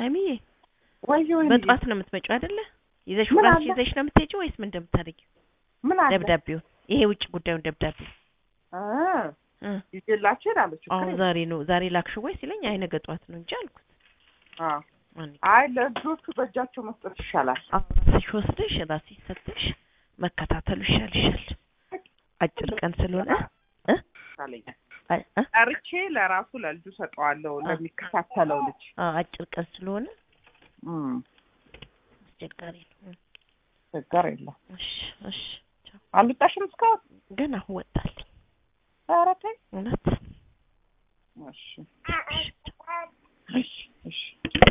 ሀይሚዬ ወይ ወይ በጧት ነው የምትመጪው አይደለ? ይዘሽ ምን ራስሽ አለ? ይዘሽ ነው የምትሄጂው ወይስ ምን እንደምታደርጊው? ምን አለ ደብዳቤውን ይሄ ውጭ ጉዳዩን ደብዳቤ አ እ ይዤላችሁ እላለሁ። ችግር አሁን የለም። ዛሬ ነው ዛሬ ላክሽው ወይ ሲለኝ አይ ነገ ጠዋት ነው እንጂ አልኩት። አ ማን አይ ለልጆቹ በእጃቸው መስጠት ይሻላል። ራስሽ ወስደሽ ራስሽ ሰጥተሽ መከታተሉ ይሻልሻል። አጭር ቀን ስለሆነ እ ይሻለኛል። አ- እ? ጠርቼ ለራሱ ለልጁ ሰጠዋለሁ ለሚከታተለው ልጅ አዎ አጭር ቀን ስለሆነ እም አስቸጋሪ ነው። ችግር የለም። እሺ እሺ ቻው። አልወጣሽም እስካሁን? ገና አሁን ወጣልኝ ኧረ ተይ። እውነት እሺ እሺ ቻው። እሺ እሺ